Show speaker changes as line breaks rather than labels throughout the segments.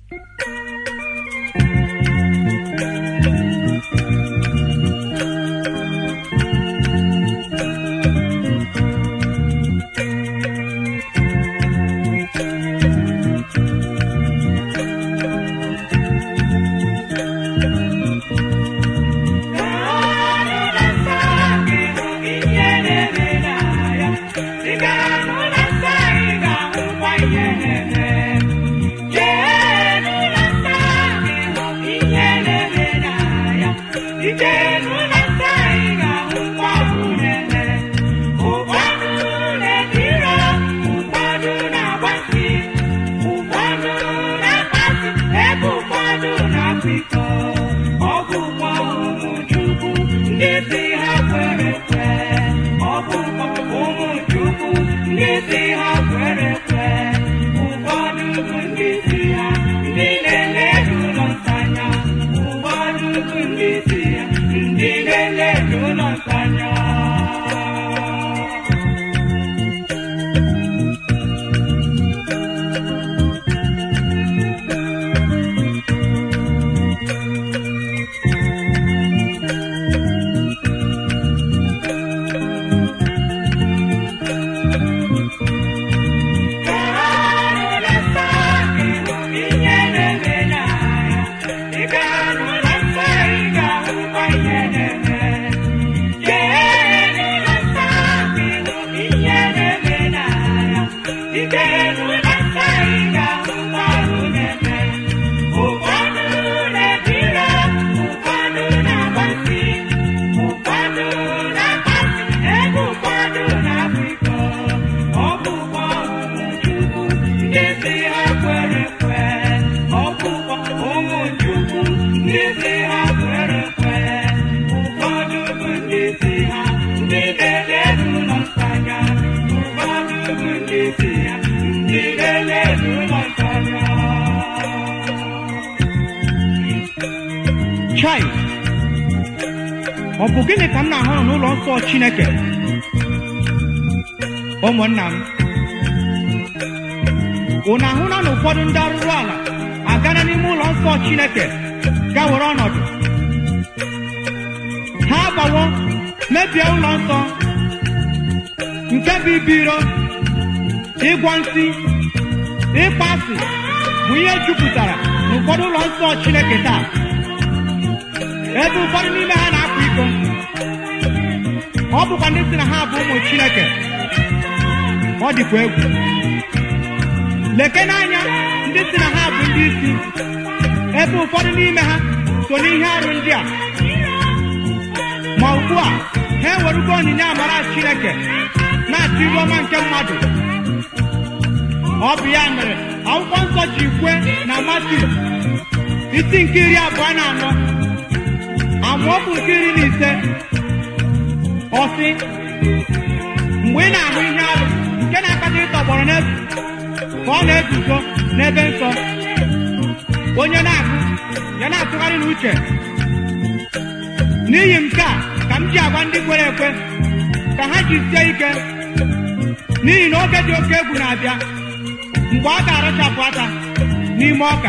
chai ọ bụ gịnị ka m na-ahụ n'ụlọ nsọ chineke ụmụnna m unu ahụla na ụfọdụ ndị arụrụ ala agana n'ime ụlọ nsọ chineke ga were ọnọdụ ha agbawo mebie ụlọ nsọ nke bụ ibu iro ịgwọ nsị ịkpa asị bụ ihe jupụtara n'ụfọdụ ụlọ nsọ chineke taa ebe ụfọdụ n'ime ha na-akwa iko ọ bụkwa ndị si na ha bụ ụmụ chineke ọ dịkwa egwu leke n'anya ndị si na ha bụ ndị isi ebe ụfọdụ n'ime ha so n'ihe arụ ndị a ma ugbu a ha ewerugo onyinye amara chineke na-achọ iru ọma nke mmadụ ọ bụ ya mere akwụkwọ nsọ ji kwe na Matiu isi nke iri abụọ na anọ amaokwu nke iri na ise ọ sị mgbe ị na-ahụ ihe arụ nke na-akpata ịtọgbọrọ n'efu ka ọ na-eguzo n'ebe nsọ onye na-agụ ya na-atụgharị n'uche n'ihi nke a ka m ji agwa ndị kwere ekwe ka ha jisie ike n'ihi na oge dị oke egwu na-abịa mgbe a ga-arụchapụ aka n'ime ọka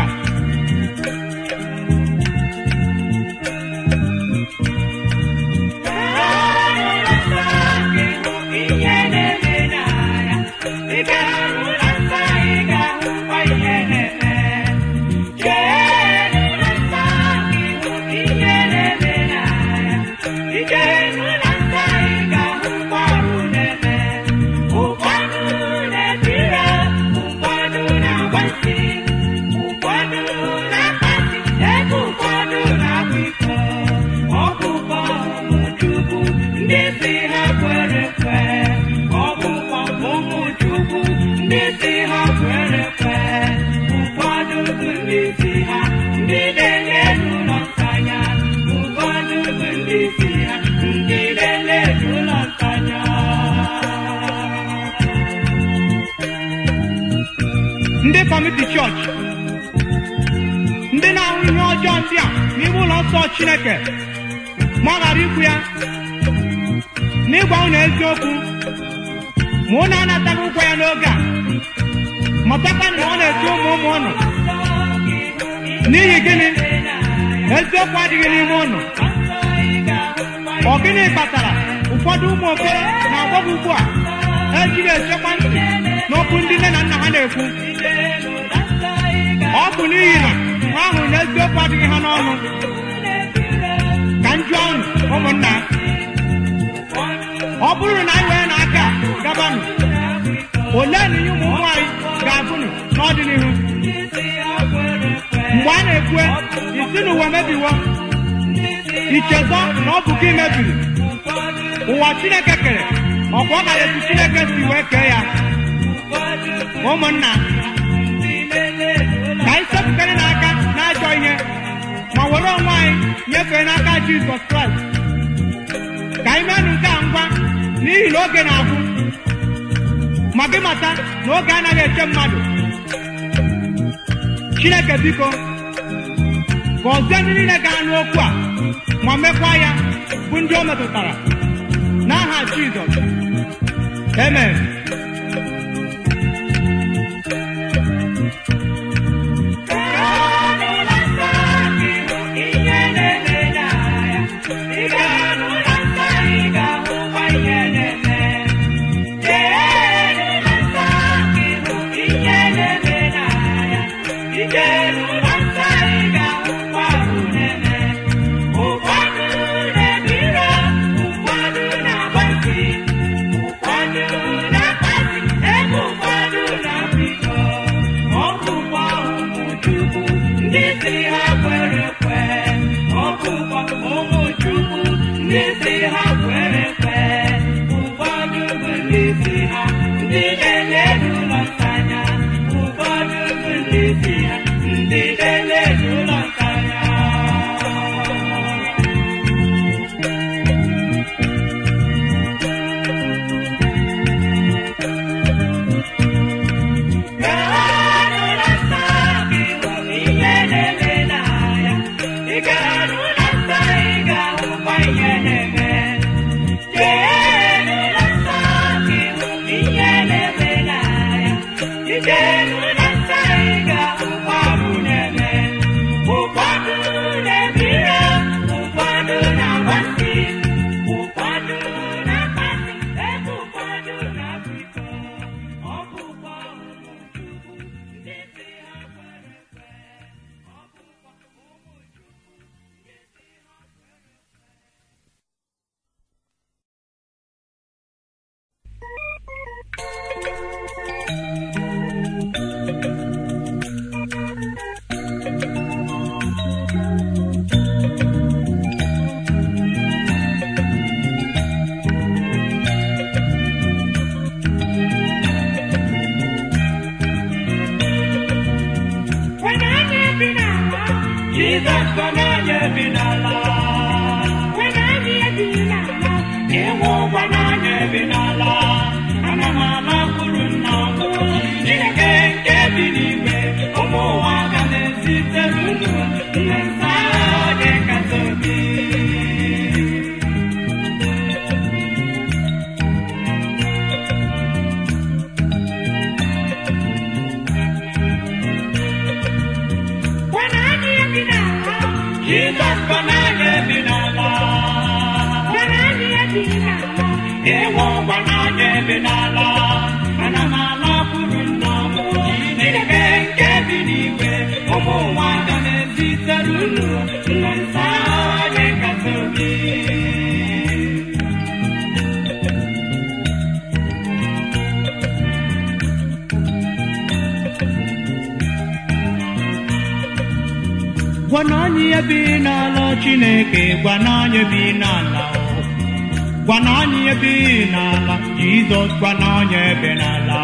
ndị kọmiti chọọchị ndị na-ahụ ihe ọjọọ ndị a n'ime ụlọ nsọ chineke ma ọ ghara ikwu ya n'ịgwa unu eziokwu ma unu anataghị ụgwọ ya n'oge a matakwa na ọ na-eti ụmụ ụmụ ụnụ n'ihi gịnị eziokwu adịghị n'ime ụnụ ọ gịnị kpatara ụfọdụ ụmụ okoro na agbọghọ ugbu a ejighị echekwa ntị n'okwu ndị nne na nna ha na-ekwu ọ bụ n'ihi na ha hụrụ na eziokwu adịghị ha n'ọnụ ka m jụọ unu ụmụnna ọ bụrụ na anyị wee n'aka gabanụ ole na ihe ụmụ nwaanyị ga-abụnụ n'ọdịnihu mgbe a na-ekwe isi n'ụwa mebiwo ichezọ na ọ bụ gị mebiri ụwa chineke kere ọkwa ọ gara etu chineke si wee kee ya ụmụnna ka anyị sepụkarị n'aka n'ajọ ihe ma were onwe anyị nyefee n'aka jizọs kraịst ka anyị menụ nke a ngwa n'ihi na oge na-agwụ ma gị mata na oge anaghị eche mmadụ chineke biko gọzie ndị niile ga-anụ okwu a ma mekwa ya bụ ndị o metụtara n'aha jizọs amen gwa na onye ihe bi n'ala chineke gwa na onye bi n'ala gwa na onye ihe bi n'ala jizọs gwa na onye bi n'ala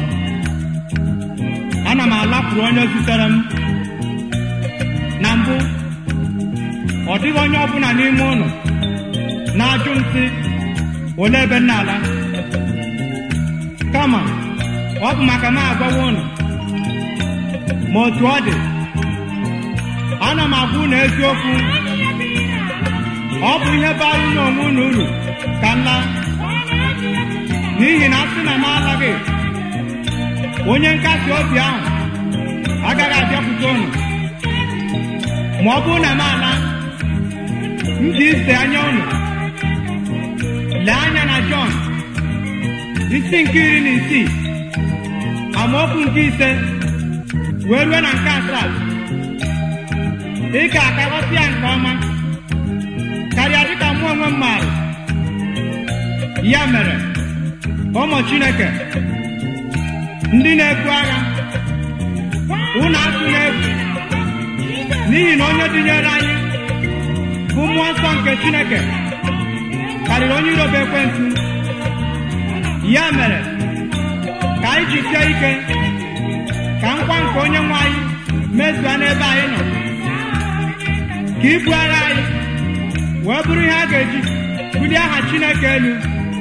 ana m alapụrụ onye zitere m na mbụ ọ dịghị onye ọbụla n'ime ụlọ na-ajụ m sị olee ebe nna ala kama ọ bụ maka m agwawa ụnụ ma otu ọ dị ana m agwa unu eziokwu ọ bụ ihe bara unu onwe unu uru ka nla n'ihi na asị na m alaghị onye nkasi obi ahụ agaghị abịakwute unu ma ọ bụrụ na m ala m ji ise anya unu lee anya na jọn isi nke iri na isii amaokwu nke ise wee rue na nke asaa ị ga-akaghọta ya nke ọma karịa dịka mụ onwe m maara ya mere ụmụ chineke ndị na-ebu agha unu atụla egwu n'ihi na onye dịnyere anyị bụ mmụọ nsọ nke chineke karịrị onye irobe ekwentị ya mere ka anyị jisie ike ka nkwa nke onye nwe anyị mezua n'ebe anyị nọ ka ibu agha anyị wee bụrụ ihe a ga-eji bulie aha chineke elu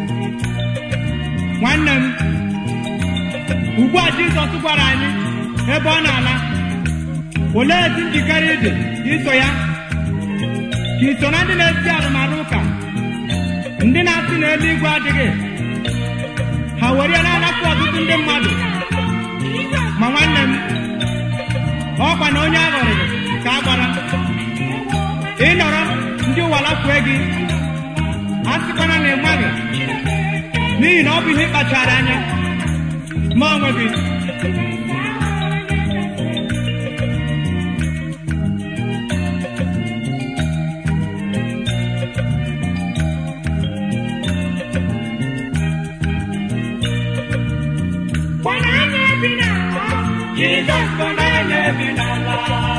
nwanne m ugbu a jizọs gwara anyị ebe ọ na-ala olee ezi njikere ịdị iso ya ka iso na ndị na-esi arụmarụ ụka ndị na-asị na eluigwe adịghị ha were ya na-anapụ ọtụtụ ndị mmadụ ma nwanne m ọkwa na onye aghọrịrị ka a gbara ịnọrọ ndị ụwa lafue gị a sịkwana na ịmaghị n'ihi na ọ bụ ihe ịkpachara anya ma onwe gị
Jizọs bụ n'anya bi n'ala.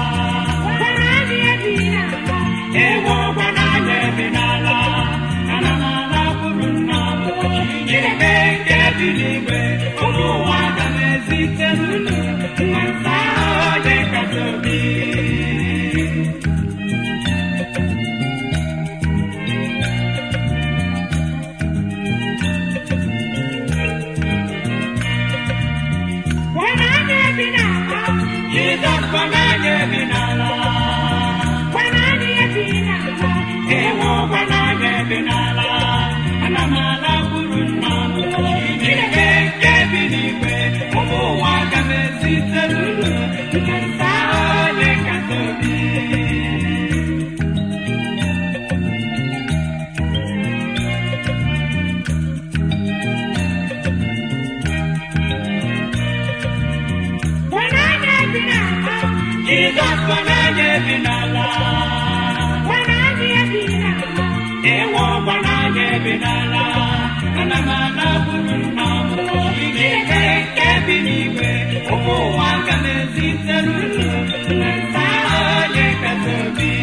Ewo gwa n'anya bi n'ala. Ana m ala kwuru nna m. Chineke nke bi n'igwe. Ụmụ ụwa aga m ezite n'unu. Nwa nsa onye kasị obi. Jizọs bụ n'anya bi n'ala. Ewo gwa n'anya bi n'ala. Ana m ala kwuru nna m. Chineke nke bi n'igwe. Ụmụ ụwa aga m ezite n'unu. Nwa nsa onye kasị obi. Jizọs bụ n'anya bi n'ala. Ewo gwa n'anya bi n'ala. Ana m ala kwuru nna m. Chineke nke bi n'igwe. Ụmụ ụwa aga m ezite n'unu. Nwa nsa onye kasị obi.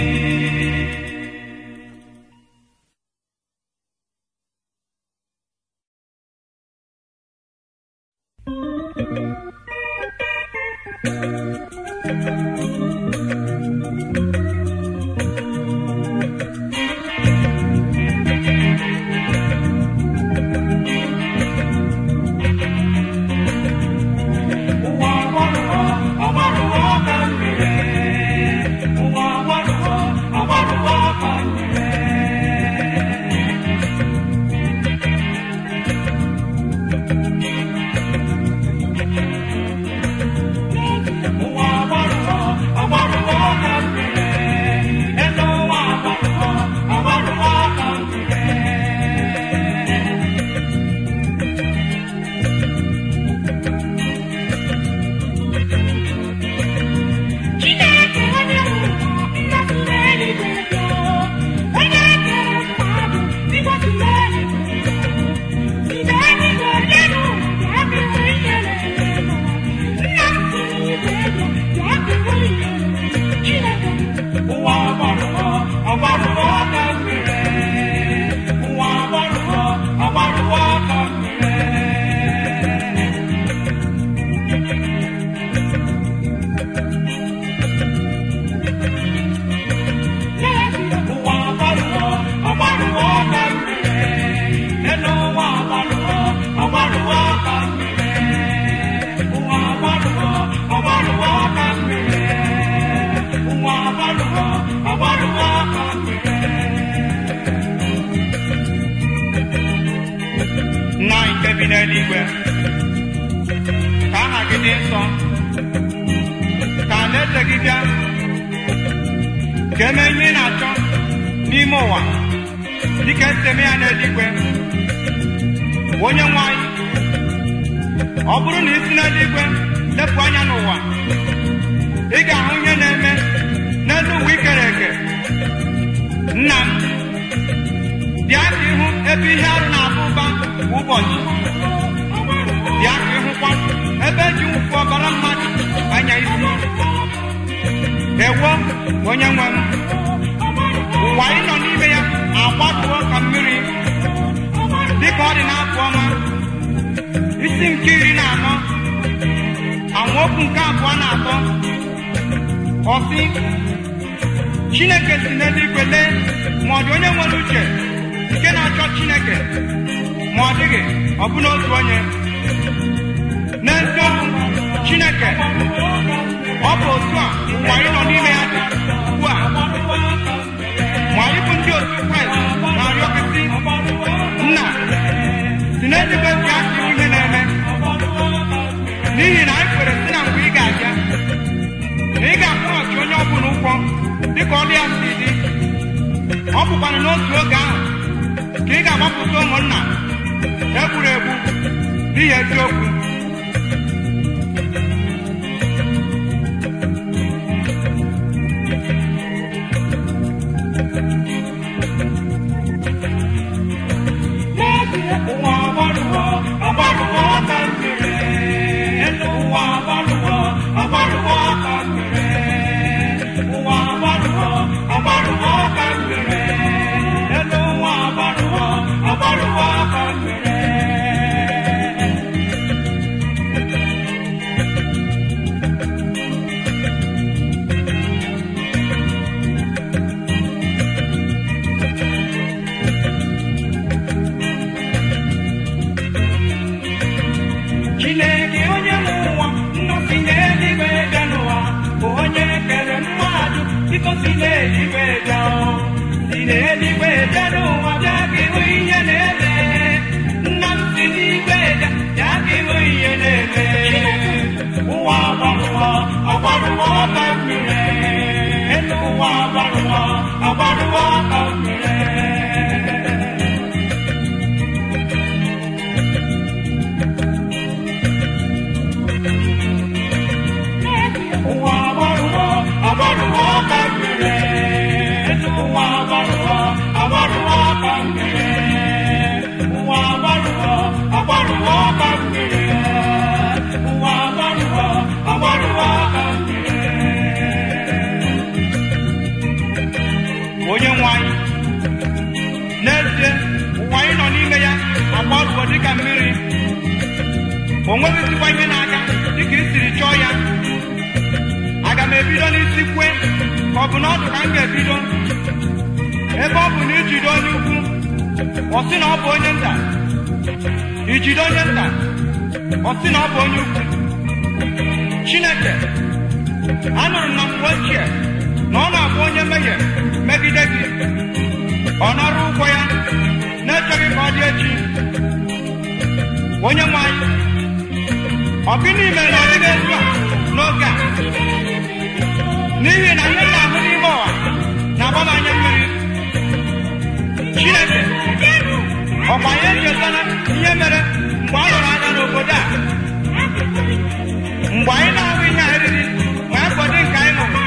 Ụwa agbarụọ, ọgbarụọ ka mmiri. Ụwa agbarụọ, ọgbarụọ ka mmiri. Ụwa agbarụọ, ọgbarụọ ka mmiri.
ka eme ihe ị na-achọ n'ime ụwa dịka esi eme ya n'eluigwe onye nwe anyị ọ bụrụ na isi n'eluigwe lepụ anya n'ụwa ị ga-ahụ ihe na-eme n'elu ụwa ikere eke nna m bịa ka ịhụ ebe ihe arụ na-aba ụba kwa ụbọchị bịa ka ịhụkwa ebe eji nwụfu ọbara mmadụ anya isi ewo onye nwe m ụwa anyị nọ n'ime ya agbatuo ka mmiri dịka ọ dị n'afọ ọma isi nke iri na anọ amaokwu nke abụọ na atọ ọsị chineke si n'eluigwe lee ma ọ dị onye nwere uche nke na-achọ chineke ma ọ dịghị ọbụna otu onye n'eziokwu chineke ọ bụ otu a ụwa anyị nọ n'ime ya dị ugbu a ma anyị bụ ndị otu kraịst na-arịọ kịsị nna si n'eluigwe bịa ka ihu ihe na-eme n'ihi na anyị kwere si na mgbe ị ga-abịa na ị ga-akwụghachi onye ọbụla ụgwọ dịka ọrụ ya si dị ọ bụkwana n'otu oge ahụ ka ị ga-agbapụta ụmụnna egburu egbu n'ihi eziokwu
ụwa agbarụọ agbarụọ ka mmiri elu ụwa agbarụọ agbarụọ ka mmiri ụwa agbarụọ agbarụọ ka mmiri elu ụwa agbarụọ agbarụọ ka mmiri chineke onye nwe ụwa nna si n'eluigwe bịa n'ụwa bụ onye kere mmadụ biko si n'eluigwe bịa o. si n'eluigwe bịa n'ụwa bịa ka ịhụ ihe na-eme nna m si n'igwe bịa bịa ka ịhụ ihe na-eme ụwa agbarụọ agbarụọ ka mmiri elu ụwa agbarụọ agbarụọ ka mmiri ụwa agbarụọ agbarụọ ka mmiri elu ụwa agbarụọ agbarụọ ka mmiri ụwa agbarụọ agbarụọ ka mmiri ụwa agbarụọ agbarụọ ka mmiri
onye nwe anyị n'ezie ụwa anyị nọ n'ime ya agbaruo dịka mmiri o nweghịzikwa ihe na-aga dịka i siri chọọ ya aga m ebido n'isi kwe ka ọ bụ na ọdụ ka m ga-ebido ebe ọ bụ na ijide onye ukwu ọ sị na ọ bụ onye nta ijide onye nta ọ sị na ọ bụ onye ukwu chineke anụrụ m na mgbe ochie na ọ na-abụ onye mmehie megide gị ọ nara ụgwọ ya na-echeghị ka ọ dị echi onye nwe anyị ọ gịnị mere na ọ dịghị etu a n'oge a n'ihi na ihe m na-ahụ n'ime ụwa na-agba m anya mmiri chineke ọkwa ya echetara ihe mere mgbe a lụrụ anya n'obodo a mgbe anyị na-ahụ ihe a eriri ma ekwedị nke anyị ṅụrụ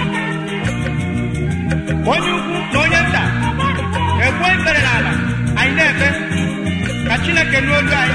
onye ukwu na onye nta ekwe ekpere n'ala anyị na-ekpe ka chineke nụ olu anyị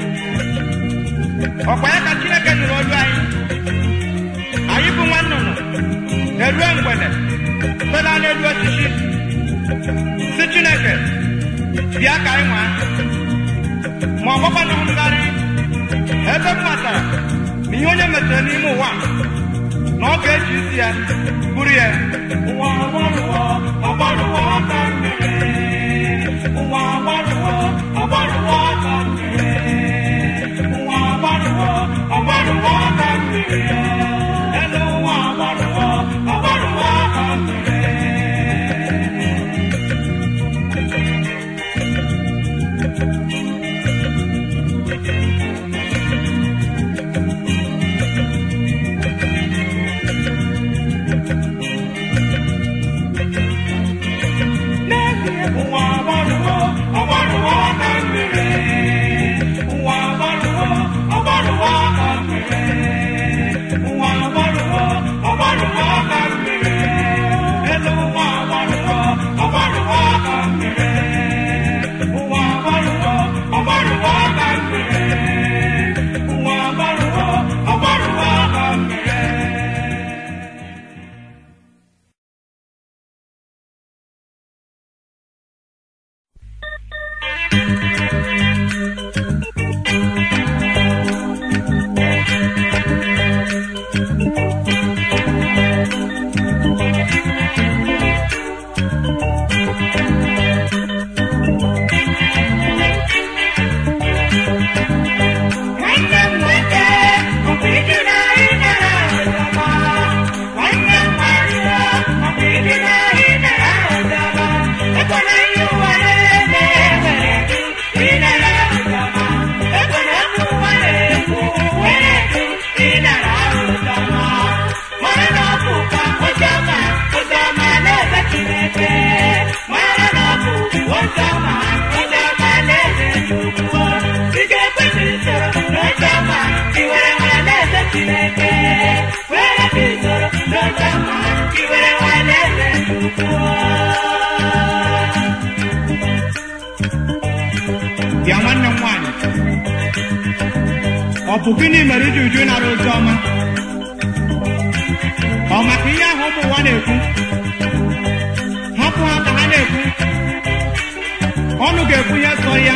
ọkwa ya ka chineke nụrụ olu anyị anyị bụ nwa nnụnụ erue mgbede fela n'elu osisi si chineke bịa ka anyị nwaa ma ọ gbakwana ngharị ebe m matara na ihe onye metere n'ime ụwa a, na ọ ga-eji isi ya buru ya
ụwa agbarụọ agbarụọ ka mmiri ụwa agbarụọ agbarụọ ka mmiri ụwa agbarụọ agbarụọ ka mmiri elu ụwa agbarụọ agbarụọ ka mmiri
bịa nwanne m nwaanyị ọ bụ gịnị mere iji uju nara ozi ọma ọ maka ihe ahụ ụmụ ụwa na-ekwu hapụ ha ka ha na-ekwu ọnụ ga-ekwu ihe sọ ya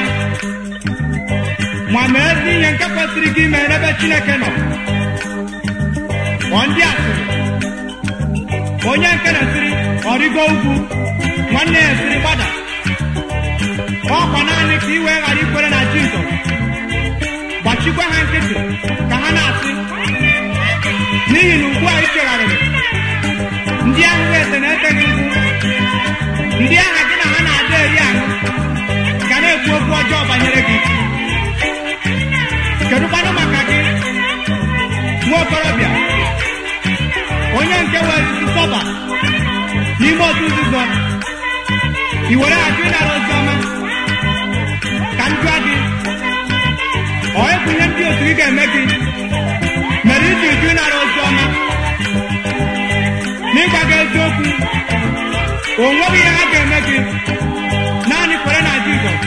ma mee ezi ihe nke kwesịrị gị ime n'ebe chineke nọ ọ ndị asịrị onye nke na-esiri ọrịgo ugwu nwanne ya esiri gbada ọkwa naanị ka iwe ghara ikwere na jizọs gbachikwa ha nkịtị ka ha na-asị n'ihi na ugbu a ị chegharịrị ndị ahụ ete na-eteghị nkwụ ndị aha gị na ha na-ada eri ahụ ga na-ekwu okwu ọjọọ banyere gị kedụkwanụ maka gị nwa okorobịa onye nke were isi sọba n'ime otu nzuzo i were ajụ ịnara ozi ọma ka m jụọ gị ọ ịbụ ihe ndị otu gị ga-eme gị mere iji jụ ịnara ozi ọma n'ịgwa gị eziokwu o nweghị ihe ha ga-eme gị naanị kwere na jizọs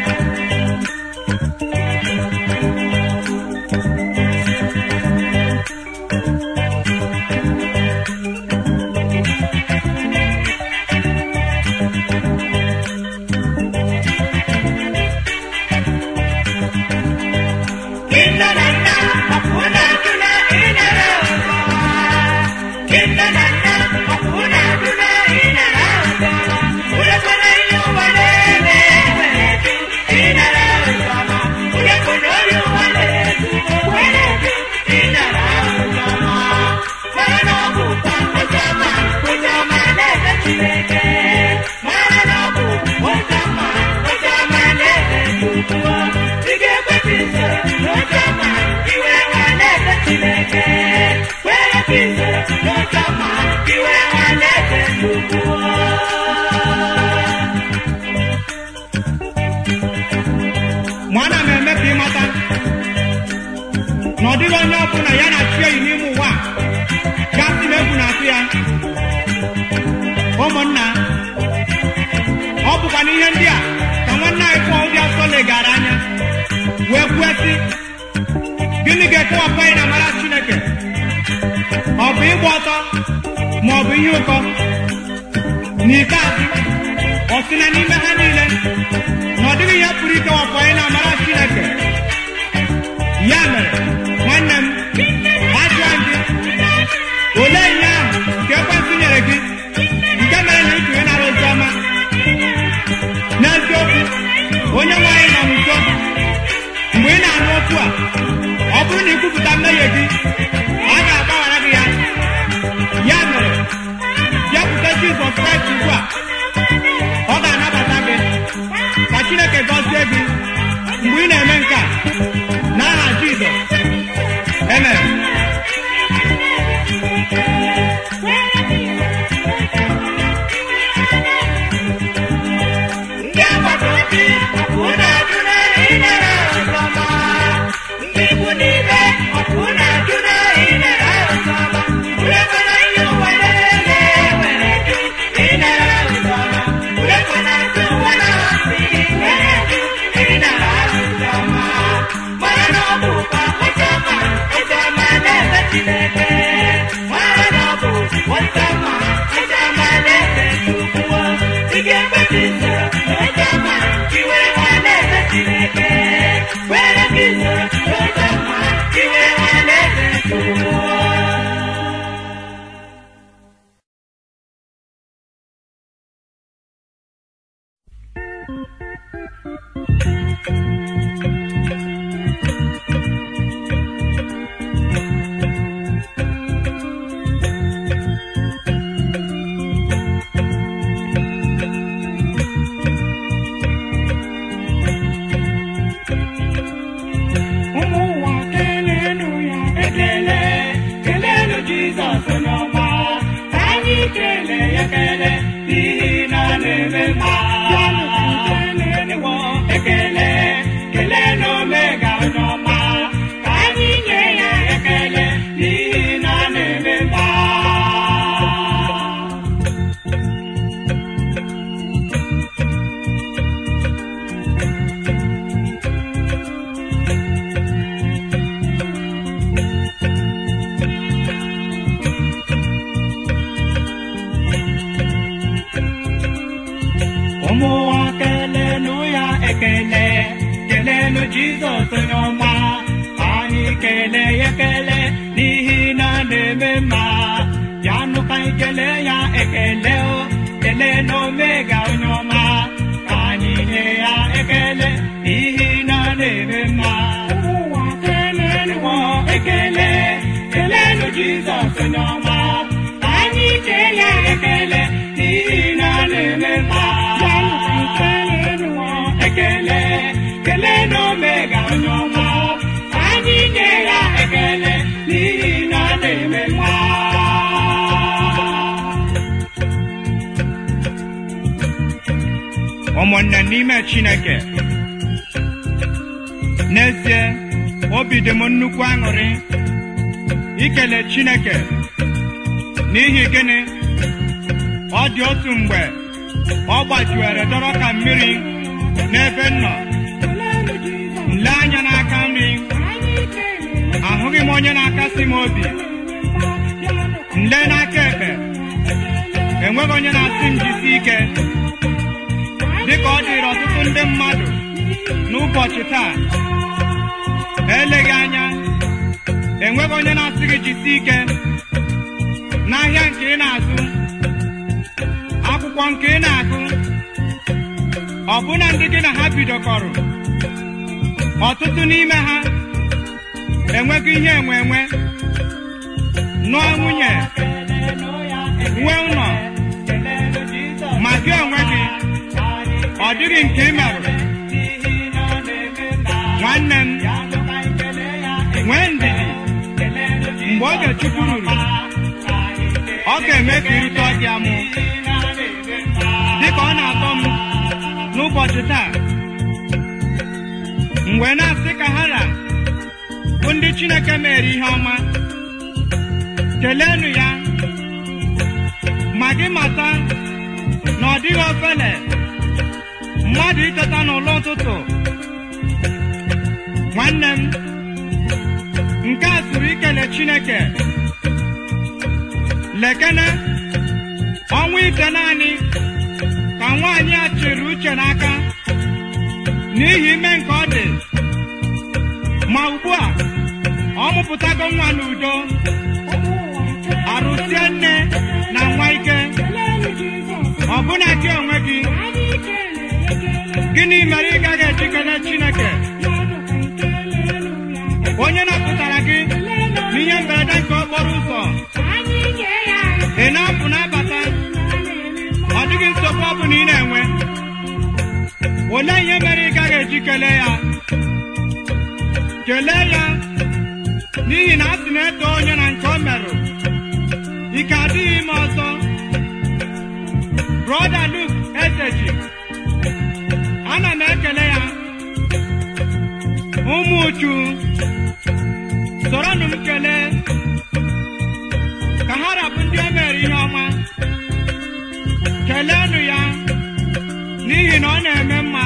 ma ana m eme ka ịmata na ọ dịghị onye ọbụla ya na chi eyi n'ime ụwa a gasị na egwu na-atụ ya ụmụnna ọ bụkwa na ihe ndị a ka nwanne anyị pụọ ụdị asọ legara anya wee kwuo sị gịnị ga-ekewapụ anyị na mara chineke ọ bụ ịgba ọtọ ma ọ bụ ihe ụkọ n'ikpeazụ ọ sị na n'ime ha niile na ọ dịghị ihe pụrụ ikewapụ anyị na amara chineke ya mere nwanne m ajụọ gị olee ihe ahụ nke ekwentị nyere gị nke mere na ịtụnye nara ozi ọma n'eziokwu onye nwe anyị nọ n'udo mgbe ị na-anụ okwu a ọ bụrụ na ikwupụta mmehie gị ọ ga-agbaghara gị ya ya mere bịakwute jizọs kraịst ugbu a ọ ga-anabata gị ka chineke gọzie gị mgbe ị na-eme nke a n'aha jizọs amen
ndị agbata obi ọkụ na-ajụ na ịnara ọzọma ndị ikwu n'ibe ọkụ na-ajụ na ịnara ọzọma urekwana ihe ụwa na-eme were jụ ịnara ọzọma urekwana ndị ụwa na-asị were jụ ịnara ọzọma mara na ọ bụ ụka ọzọma ọzọma na-ebe Chineke mara na ọ bụ ọzọma ọzọma na-ebe Chukwu ị ga-ekpe gị soro n'ọzọma iwe nwa na-ebe Chineke were gị soro n'ọzọma iwe nwa na-ebe Chukwu
ụmụ ụwa kelenu ya ekele kelenu jizọs n'ọma ka anyị kelee ya ekele n'ihi na ọ na-eme mma kelenu ekele kelenu omega n'ọma ka anyị nye ya ekele n'ihi na ọ na-eme mma
jizọs onye ọma anyị kelee ya ekele n'ihi na ọ na-eme mma ya nụ ka anyị kelee ya ekele o kelee na omega onye ọma ka anyị nye ya ekele n'ihi na ọ na-eme mma ụwa keleenụ ekele keleenụ jizọs onye ọma ka anyị kee ya ekele n'ihi na ọ na-eme mma keleenụ ekele kelee na omega onye ọma ka anyị nye ya ekele n'ihi na ọ na-eme mma
ụmụnne n'ime chineke n'ezie obi dị m nnukwu aṅụrị ikele chineke n'ihi gịnị ọ dị otu mgbe ọ gbajuere dọrọ ka mmiri n'ebe m nọ nle anya n'aka nri ahụghị m onye na-akasị m obi nle n'aka ekpe enweghị onye na-asị m jisi ike dịka ọ dịrị ọtụtụ ndị mmadụ n'ụbọchị taa eleghị anya enweghị onye na-asị gị jisi ike n'ahịa nke ị na-azụ akwụkwọ nke ị na-agụ ọbụna ndị gị na ha bidokọrọ ọtụtụ n'ime ha enweghị ihe enwe enwe nụọ nwunye nwee ụlọ ma gị onwe gị ọ dịghị nke ị merụrụ nwanne m nwee ndidi mgbe oge chukwu ruru ọ ga-eme ka irute ọdị amụ dịka ọ na-atọ m n'ụbọchị taa mgbe na-asị ka ha ra bụ ndị chineke mere ihe ọma keleenụ ya ma gị mata na ọ dịghị ofele mmadụ iteta n'ụlọ ụtụtụ nwanne m nke a sụrụ ikele chineke lekene ọnwa ite naanị ka nwaanyị a chịrị uche n'aka n'ihi ime nke ọ dị ma ugbu a ọ mụpụtago nwa n'udo arụsie nne na nwa ike ọbụna gị onwe gị gịnị mere ị gaghị eji kelee chineke onye napụtara gị n'ihe mberede nke okporo ụzọ ị na-apụ na-abata ọ dịghị nsogbu ọ bụla ị na-enwe olee ihe mere ị gaghị eji kelee ya kelee ya n'ihi na a sị na-eto onye na nke o merụ ike adịghị ime ọzọ brọda Luk ezeji ana m ekele ya ụmụ uchu soronụ m kelee ka ha rabụ ndị o mere ihe ọma keleenụ ya n'ihi na ọ na-eme mma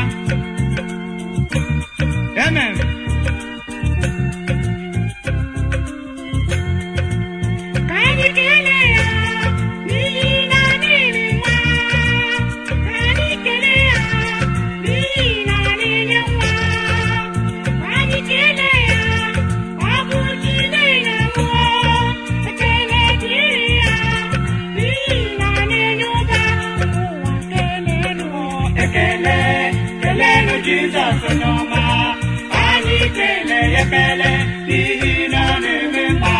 amen
Ka anyị kelee ya n'ihi na ọ na-eme mma. Ka anyị kelee ya n'ihi na ọ na-enye nwa. Ka anyị kelee ya ọ bụ chi na-enye mmụọ. Ekele dịrị ya n'ihi na ọ na-enye ụba. Ụwa keleenụ.
ekele keleenụ jizọs onye ọma anyị kelee ya ekele n'ihi na ọ na-eme mma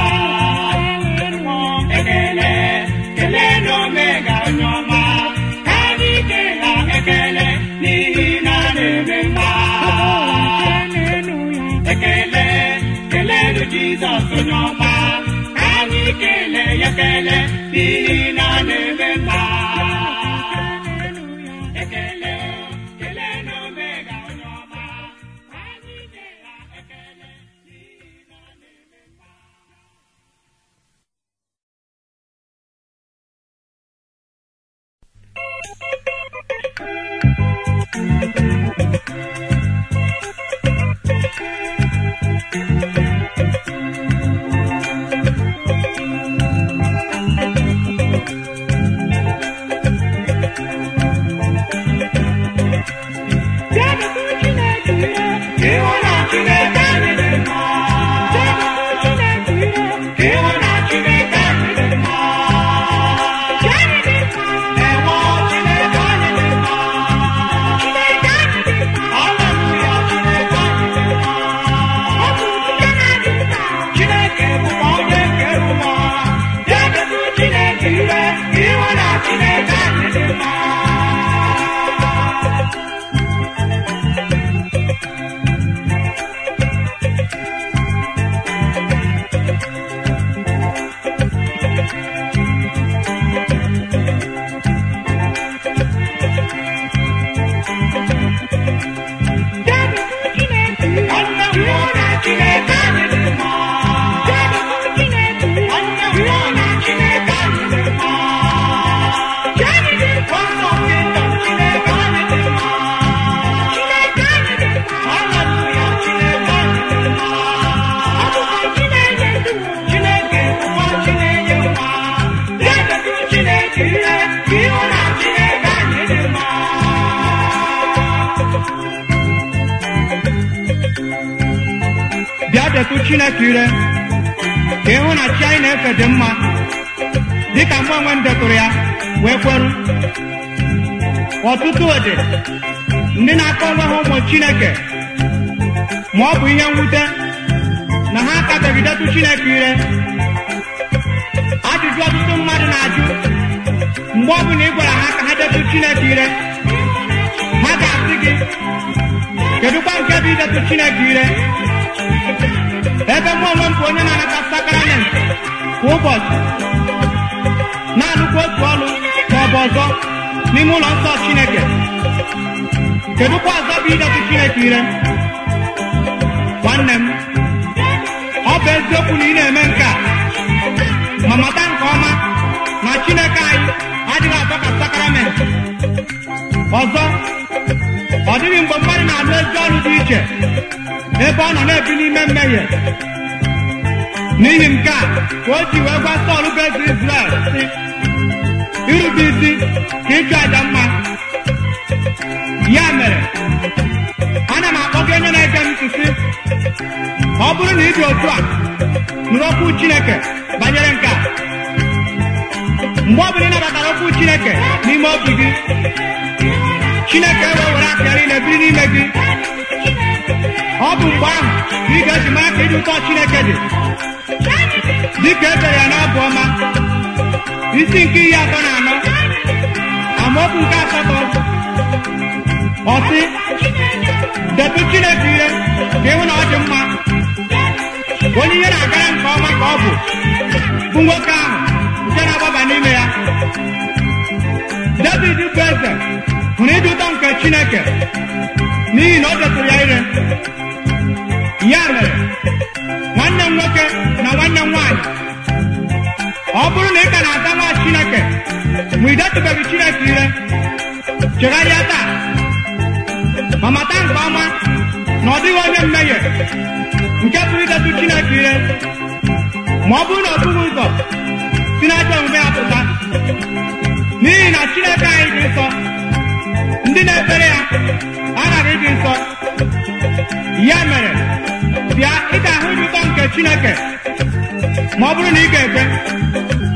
ekele keleenụ omega onye ọma anyị kelee ya ekele n'ihi na ọ na-eme mma ekele keleenụ jizọs onye ọma anyị kelee ya ekele n'ihi na ọ na-eme mma ekele kelee na omega onye ọma anyị nye ya ekele n'ihi na ọ na-eme mma
Ka
tụ chineke ire ka ịhụ na chi anyị na-efe dị mma dịka mgbe onwe m detụrụ ya wee kweru ọtụtụ ụdị ndị na-akpọ onwe ha ụmụ chineke ma ọ bụ ihe mwute na ha akabeghị detụ chineke ire ajụjụ ọtụtụ mmadụ na-ajụ mgbe ọbụla ị gwara ha ka ha detụ chineke ire ha ga-asị gị kedụkwa nke bụ idetụ chineke ire ebe mụ onwe m bụ onye na-anata sakrament kwa ụbọchị na-alụkwa otu ọlụ ma ọ bụ ọzọ n'ime ụlọ nsọ chineke kedụkwa ọzọ bụ idetụ chineke ire nwanne m ọ bụ eziokwu na ị na-eme nke a ma mata nke ọma na chineke anyị adịghị atọ ka sakrament ọzọ ọ dịghị mgbe mmadụ na-alụ ezi ọrụ dị iche ebe ọ nọ na-ebi n'ime mmehie n'ihi nke a ka o ji wee gwa Sọl bụ eze Izrel sị irube isi ka ịchụ aja mma ya mere ana m akpọ gị onye na-ege m ntị sị ọ bụrụ na ị dị otu a nụrụ okwu Chineke banyere nke a mgbe ọ bụla ị nabatara okwu Chineke n'ime obi gị Chineke wee were akara ị na-ebiri n'ime gị ọ bụ mgbe ahụ ka ị ga-eji mara ka ịdị ụtọ Chineke dị dịka e dere ya n'abụ ọma isi nke iri atọ na anọ amaokwu nke asatọ ọsị detụ Chineke ire ka ịhụ na ọ dị mma onye ihe na-agara nke ọma ka ọ bụ bụ nwoke ahụ nke na-agbaba n'ime ya David bụ eze hụrụ ịdị ụtọ nke Chineke n'ihi na o detụrụ ya ire ya mere nwanne m nwoke na nwanne m nwaanyị ọ bụrụ na ị ka na-ata nwa Chineke ma ị detụbeghị Chineke ire chegharịa taa ma mata nke ọma na ọ dịghị onye mmehie nke pụrụ idetụ Chineke ire ma ọ bụrụ na ọ bụghị ụzọ si n'ajọ omume ya pụta n'ihi na Chineke anyị dị nsọ ndị na-ekpere ya aghaghị ịdị nsọ ya mere bịa ị ga-ahụ ịdị ụtọ nke Chineke ma ọ bụrụ na ị ga-ekwe